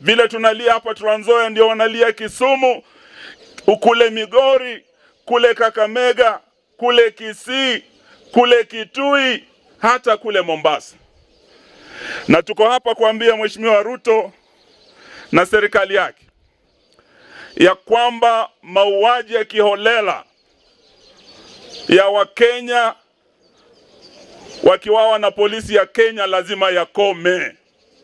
vile tunalia hapa Trans Nzoia ndio wanalia Kisumu, kule Migori, kule Kakamega, kule Kisii, kule Kitui, hata kule Mombasa. Na tuko hapa kuambia Mheshimiwa Ruto na serikali yake ya kwamba mauaji ya kiholela ya Wakenya wakiwawa na polisi ya Kenya lazima yakome,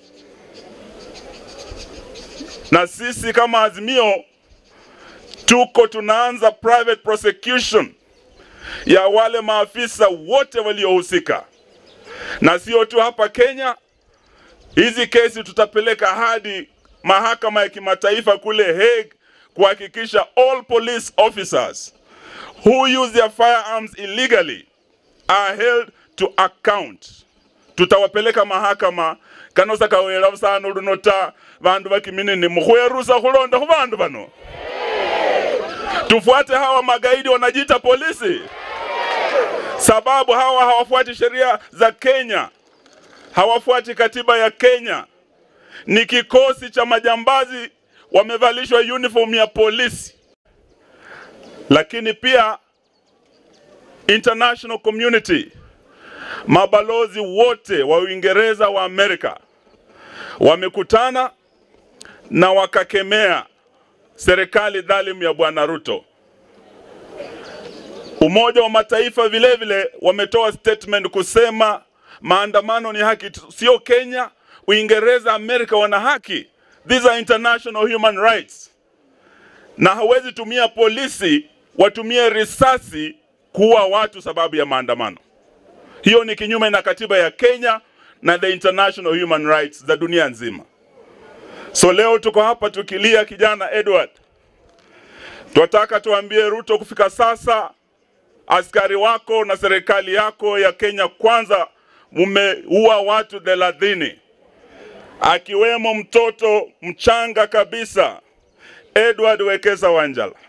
na sisi kama Azimio tuko tunaanza private prosecution ya wale maafisa wote waliohusika, na sio tu hapa Kenya. Hizi kesi tutapeleka hadi mahakama ya kimataifa kule Hague kuhakikisha all police officers who use their firearms illegally are held to account. Tutawapeleka mahakama kanosa kawera busano lunota bandu bakiminini mukhwerusa khulonda khu bandu bano tufuate hawa magaidi wanajiita polisi, sababu hawa hawafuati sheria za Kenya, hawafuati katiba ya Kenya. Ni kikosi cha majambazi wamevalishwa uniform ya polisi. Lakini pia international community, mabalozi wote wa Uingereza wa Amerika wamekutana na wakakemea serikali dhalimu ya Bwana Ruto. Umoja wa Mataifa vile vile wametoa statement kusema maandamano ni haki, sio Kenya, Uingereza, Amerika wana haki. These are international human rights, na hawezi tumia polisi watumie risasi kuua watu sababu ya maandamano. Hiyo ni kinyume na katiba ya Kenya na the international human rights za dunia nzima. So leo tuko hapa tukilia kijana Edward, twataka tuambie Ruto, kufika sasa askari wako na serikali yako ya Kenya Kwanza mumeua watu thelathini akiwemo mtoto mchanga kabisa Edward Wekesa Wanjala.